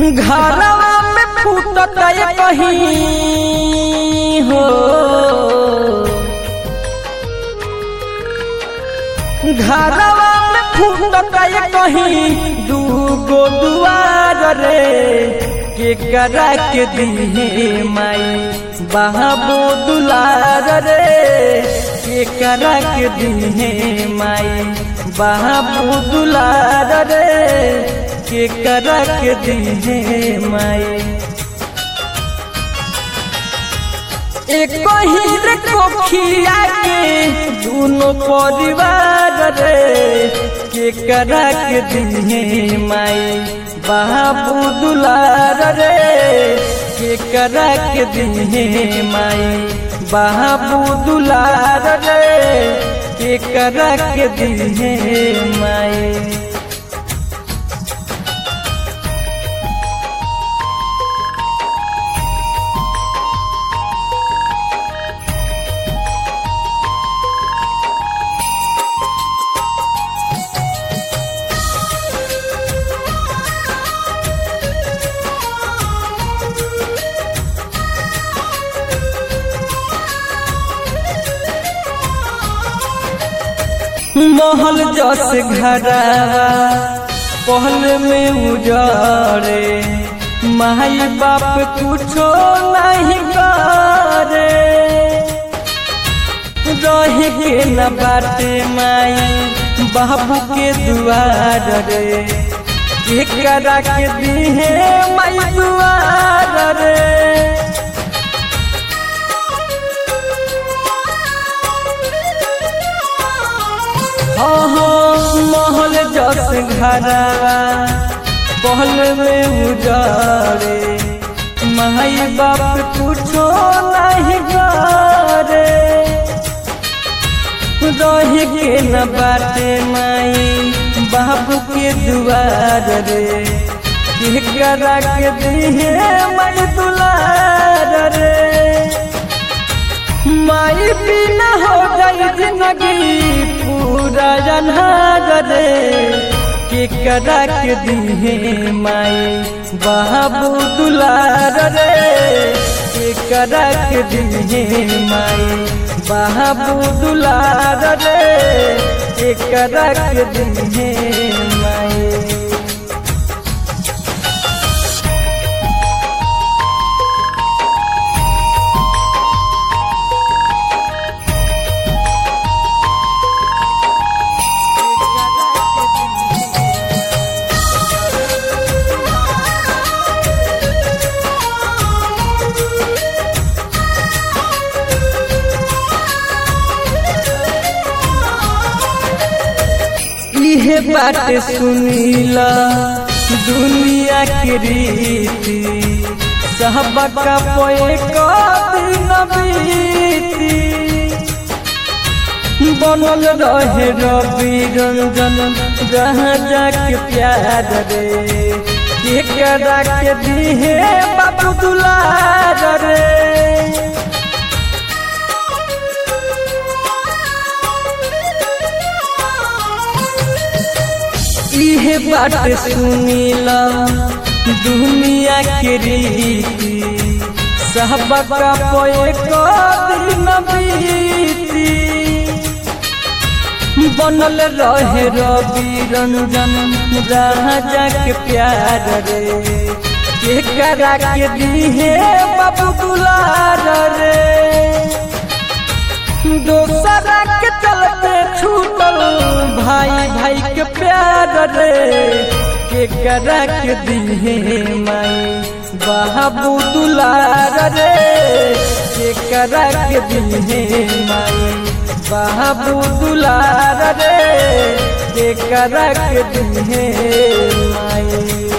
घरवा में फूटत कहीं हो घरवा में फूटत कहीं दूगो दुआर रे के करा के दिहे माई बाबू दुलार रे के करा के दिहे माई बाबू दुलार रे के करा के दिहे माई एक ही रे कोखिया के दोनों परिवार रे के करा के दिहे माई बाबू दुलार रे के करा के दिहे माई बाबू दुलार रे के करा के दिहे माई महल जस घरा पहल में उजारे माई बाप कुछो नहीं करे रहे के न बाटे माई बाबू के दुआर रे के करा के दिहे माई दुआर रे महल जस घरवा पहल में उजारे माई बाप कुछो नहीं करे रहे के न बाटे माई बाबू के दुआर रे के करा के दिहे माई दुलार रे माई बिना हो गई जिंदगी पूरा जन्हार रे के करा के दिहे माई बाबू दुलार रे के करा के दिहे माई बाबू दुलार रे के करा के दिहे माई इहे बात सुनीला दुनिया के रीति सहबका पोए दिन बीती बनल रहे रवि रंजन जहाँ जाके प्यार रे के करा के दिहे बाबू दुलार रे इहे बात सुनीला दुनिया के रीति सहबका पोए दिन बीती बनल रहे रवि रंजन राजा के प्यार रे के करा के दिहे बाबू दुलार रे दोसरा के चलते छूटल भाई भाई के प्यार रे के करा के दिहे माई बाबू दुलार रे के करा के दिहे माई बाबू दुलार रे के करा के दिहे माई